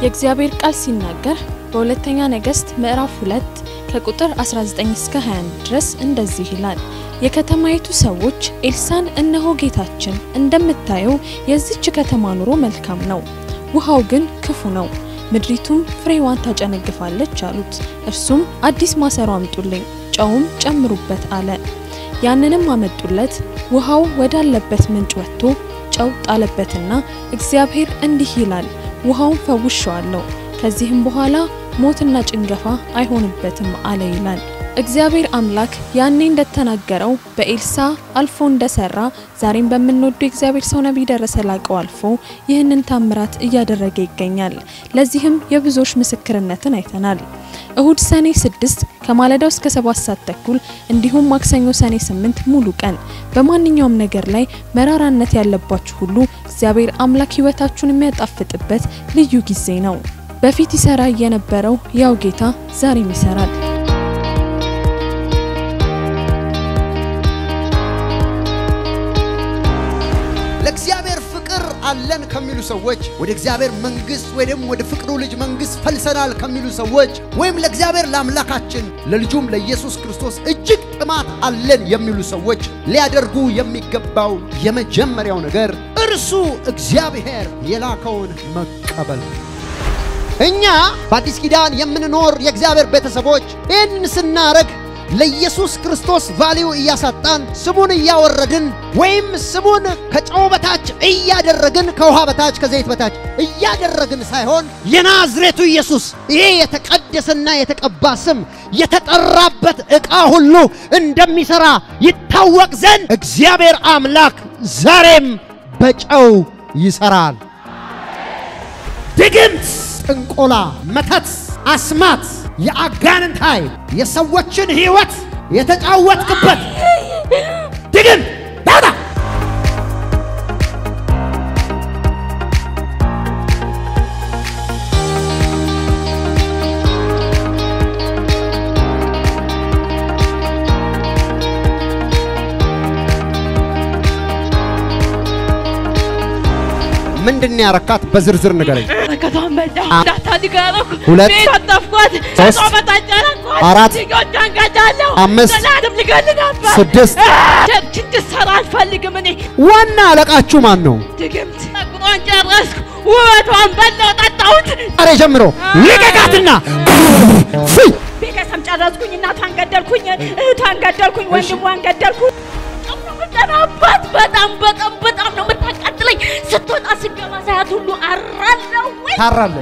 የእግዚአብሔር ቃል ሲናገር በሁለተኛ ነገሥት ምዕራፍ 2 ከቁጥር 19 እስከ 21 ድረስ እንደዚህ ይላል። የከተማይቱ ሰዎች ኤልሳን እነሆ ጌታችን እንደምታየው የዚች ከተማ ኑሮ መልካም ነው፣ ውሃው ግን ክፉ ነው፣ ምድሪቱም ፍሬዋን ታጨነግፋለች አሉት። እርሱም አዲስ ማሰሮ አምጡልኝ፣ ጨውም ጨምሩበት አለ። ያንንም አመጡለት። ውሃው ወዳለበት ምንጭ ወጥቶ ጨው ጣለበትና እግዚአብሔር እንዲህ ይላል ውሃውን ፈውሸዋለሁ፣ ከዚህም በኋላ ሞትና ጭንገፋ አይሆንበትም አለ ይላል። እግዚአብሔር አምላክ ያኔ እንደተናገረው በኤልሳ አልፎ እንደሰራ ዛሬም በምንወዱ የእግዚአብሔር ሰው ነቢይ ደረሰ ላቀው አልፎ ይህንን ታምራት እያደረገ ይገኛል። ለዚህም የብዙዎች ምስክርነትን አይተናል። እሁድ ሰኔ 6 ከማለዳው እስከ 7 ሰዓት ተኩል እንዲሁም ማክሰኞ ሰኔ 8 ሙሉ ቀን በማንኛውም ነገር ላይ መራራነት ያለባችሁ ሁሉ እግዚአብሔር አምላክ ሕይወታችሁን የሚያጣፍጥበት ልዩ ጊዜ ነው። በፊት ይሰራ የነበረው ያው ጌታ ዛሬም ይሰራል። ለእግዚአብሔር ፍቅር አለን ከሚሉ ሰዎች ወደ እግዚአብሔር መንግስት ወይ ደግሞ ወደ ፍቅሩ ልጅ መንግስት ፈልሰናል ከሚሉ ሰዎች ወይም ለእግዚአብሔር ለአምላካችን ለልጁም ለኢየሱስ ክርስቶስ እጅግ ጥማት አለን የሚሉ ሰዎች ሊያደርጉ የሚገባው የመጀመሪያው ነገር እርሱ እግዚአብሔር የላከውን መቀበል ነው። እኛ በአዲስ ኪዳን የምንኖር የእግዚአብሔር ቤተሰቦች ይህን ስናረግ ለኢየሱስ ክርስቶስ ቫሊው እያሳጣን ስሙን እያወረድን ወይም ስሙን ከጨው በታች እያደረግን ከውሃ በታች ከዘይት በታች እያደረግን ሳይሆን የናዝሬቱ ኢየሱስ ይሄ የተቀደሰና የተቀባ ስም የተጠራበት ዕቃ ሁሉ እንደሚሠራ ይታወቅ ዘንድ እግዚአብሔር አምላክ ዛሬም በጨው ይሠራል። ድግምት፣ ጥንቆላ፣ መተት፣ አስማት፣ የአጋንንት ኃይል የሰዎችን ሕይወት የተጫወትክበት ድግምት ዳውዳ ምንድን ያረካት በዝርዝር ንገረኝ። በረከቷን በላ አ- እንዳታድግ አደረኩ። ሁለት ቤት አጠፍኳት። ሶስት ከሷ በታች አደረኳት። አራት ልጆቿን ገድላለሁ። አምስት ዘላለም ልገል ነበር። ስድስት ቸርች እንድትሰራ አልፈልግም እኔ ዋና አለቃችሁ ማን ነው? ድግምት ጸጉሯን ጨረስኩ። ውበቷን በላው ጠጣሁት። ዛሬ ጀምሮ ልቀቃትና ፍይ ቤተሰብ ጨረስኩኝ። እናቷን ገደልኩኝ። እህቷን ገደልኩኝ። ወንድሟን ገደልኩኝ። በጣም ነው የምጠላባት። በጣም በጣም በጣም ነው የምታቃጥለኝ። ስትወጣ ስገባ ሳያት ሁሉ አራለሁ ወይ ታራለ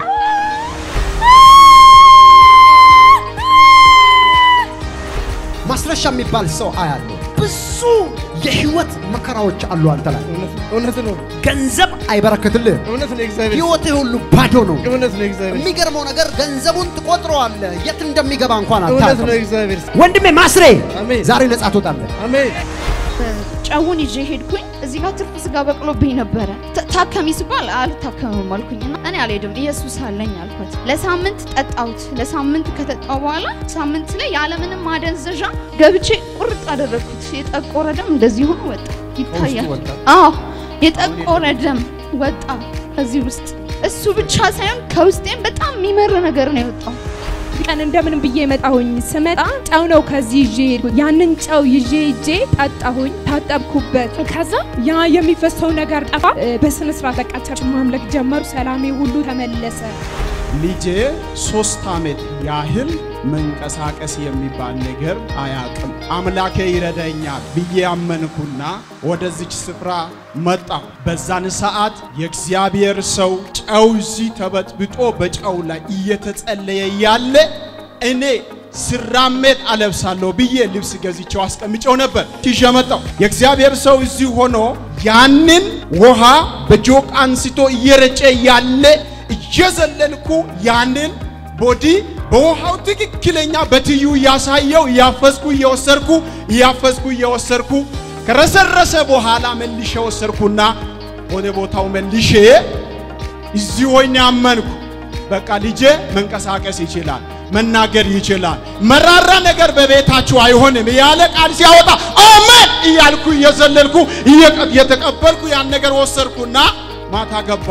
ማስረሻ የሚባል ሰው አያለሁ። ብዙ የህይወት መከራዎች አሉ አንተ ላይ። እውነት ነው። ገንዘብ አይበረክትልህ። እውነት ነው። እግዚአብሔር ህይወትህ ሁሉ ባዶ ነው። እውነት ነው። እግዚአብሔር የሚገርመው ነገር ገንዘቡን ትቆጥረዋለህ፣ የት እንደሚገባ እንኳን እውነት አታውቅም። ነው። እግዚአብሔር ወንድሜ ማስሬ አሜን። ዛሬ ነጻ ትወጣለህ። አሜን። ጨውን ይዤ ሄድኩኝ። እዚህ ጋር ትርፍ ስጋ በቅሎብኝ ነበረ። ታ- ታከሚ ሲባል አልታከምም አልኩኝና እኔ አልሄድም ኢየሱስ አለኝ አልኳት። ለሳምንት ጠጣሁት። ለሳምንት ከጠጣሁ በኋላ ሳምንት ላይ ያለምንም ማደንዘዣ ገብቼ ቁርጥ አደረግኩት። የጠቆረ ደም እንደዚህ ሆኖ ወጣ ይታያል። ወጣ? አዎ የጠቆረ ደም ወጣ ከዚህ ውስጥ። እሱ ብቻ ሳይሆን ከውስጤም በጣም የሚመር ነገር ነው የወጣው። ቀን እንደምን ብዬ መጣሁኝ። ስመጣ ጨው ነው ከዚህ ይዤ ሄድኩኝ። ያንን ጨው ይዤ ሄጄ ጠጣሁኝ፣ ታጠብኩበት። ከዛ ያ የሚፈሰው ነገር ጠፋ። እ፣ በስነ ስርዓት በቃ ቸርች ማምለክ ጀመሩ። ሰላሜ ሁሉ ተመለሰ። ልጄ ሶስት ዓመት ያህል መንቀሳቀስ የሚባል ነገር አያውቅም። አምላኬ ይረዳኛል ብዬ አመንኩና ወደዚች ስፍራ መጣሁ። በዛን ሰዓት የእግዚአብሔር ሰው ጨው እዚህ ተበጥብጦ በጨው ላይ እየተጸለየ ያለ እኔ ስራሜት አለብሳለሁ ብዬ ልብስ ገዝቼው አስቀምጨው ነበር። ይዤ መጣሁ። የእግዚአብሔር ሰው እዚህ ሆኖ ያንን ውሃ በጆቅ አንስቶ እየረጨ ያለ እየዘለልኩ ያንን ቦዲ በውሃው ትክክለኛ በትዩ እያሳየው እያፈስኩ እየወሰድኩ እያፈስኩ እየወሰድኩ ከረሰረሰ በኋላ መልሼ ወሰድኩና ወደ ቦታው መልሼ እዚህ ሆኜ አመንኩ። በቃ ልጄ መንቀሳቀስ ይችላል፣ መናገር ይችላል፣ መራራ ነገር በቤታችሁ አይሆንም ያለ ቃል ሲያወጣ አሜን እያልኩ እየዘለልኩ እየቀ- እየተቀበልኩ ያን ነገር ወሰድኩና ማታ ገባው።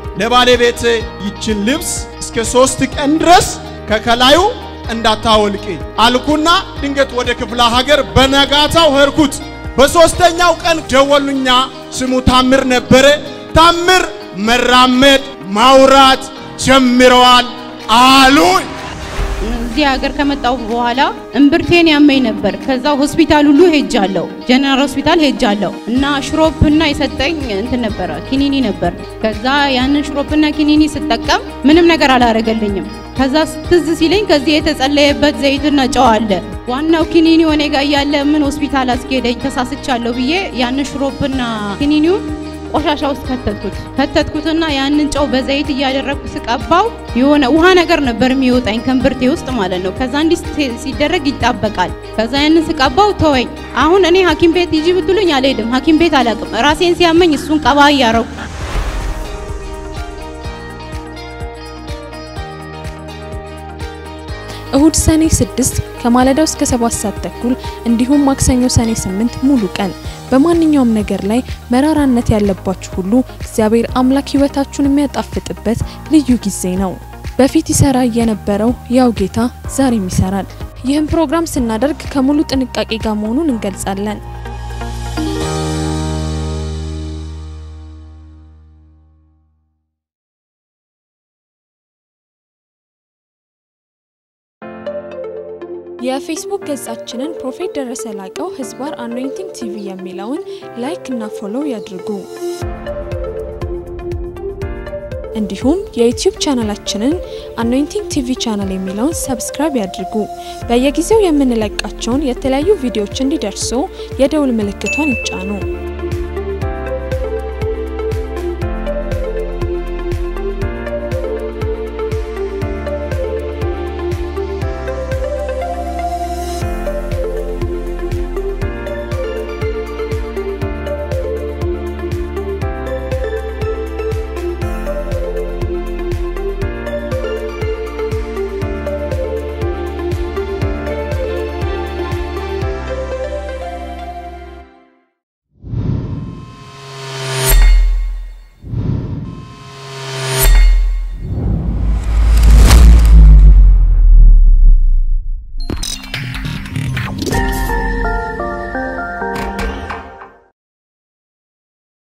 ለባለቤቴ ይችን ልብስ እስከ ሶስት ቀን ድረስ ከከላዩ እንዳታወልቂ አልኩና ድንገት ወደ ክፍለ ሀገር በነጋታው ሄድኩት። በሶስተኛው ቀን ደወሉኛ። ስሙ ታምር ነበረ። ታምር መራመድ ማውራት ጀምረዋል አሉኝ። እዚህ ሀገር ከመጣሁ በኋላ እምብርቴን ያመኝ ነበር። ከዛ ሆስፒታል ሁሉ ሄጃለሁ፣ ጀነራል ሆስፒታል ሄጃለሁ እና ሽሮፕና የሰጠኝ እንትን ነበረ ኪኒኒ ነበር። ከዛ ያንን ሽሮፕና ኪኒኒ ስጠቀም ምንም ነገር አላረገልኝም። ከዛ ትዝ ሲለኝ ከዚህ የተጸለየበት ዘይትና ጨው አለ። ዋናው ኪኒኒ ወኔ ጋር እያለ ምን ሆስፒታል አስኬደኝ ተሳስቻለሁ ብዬ ያንን ሽሮፕና ኪኒኒውን ቆሻሻ ውስጥ ከተትኩት ከተትኩትና ያንን ጨው በዘይት እያደረግኩ ስቀባው የሆነ ውሃ ነገር ነበር የሚወጣኝ ከእምብርቴ ውስጥ ማለት ነው። ከዛ እንዲህ ሲ- ሲደረግ ይጣበቃል። ከዛ ያንን ስቀባው ተወኝ። አሁን እኔ ሐኪም ቤት ሂጂ ብትሉኝ አልሄድም። ሐኪም ቤት አላውቅም። ራሴን ሲያመኝ እሱን ቀባ እያረኩ እሁድ ሰኔ 6 ከማለዳው እስከ 7 ሰዓት ተኩል እንዲሁም ማክሰኞ ሰኔ 8 ሙሉ ቀን በማንኛውም ነገር ላይ መራራነት ያለባችሁ ሁሉ እግዚአብሔር አምላክ ሕይወታችሁን የሚያጣፍጥበት ልዩ ጊዜ ነው። በፊት ይሰራ የነበረው ያው ጌታ ዛሬም ይሰራል። ይህም ፕሮግራም ስናደርግ ከሙሉ ጥንቃቄ ጋር መሆኑን እንገልጻለን። የፌስቡክ ገጻችንን ፕሮፌት ደረሰ ላቀው ህዝባር አኖይንቲንግ ቲቪ የሚለውን ላይክ እና ፎሎው ያድርጉ። እንዲሁም የዩቲዩብ ቻናላችንን አኖይንቲንግ ቲቪ ቻናል የሚለውን ሰብስክራይብ ያድርጉ። በየጊዜው የምንለቃቸውን የተለያዩ ቪዲዮዎች እንዲደርሱ የደውል ምልክቷን ይጫኑ።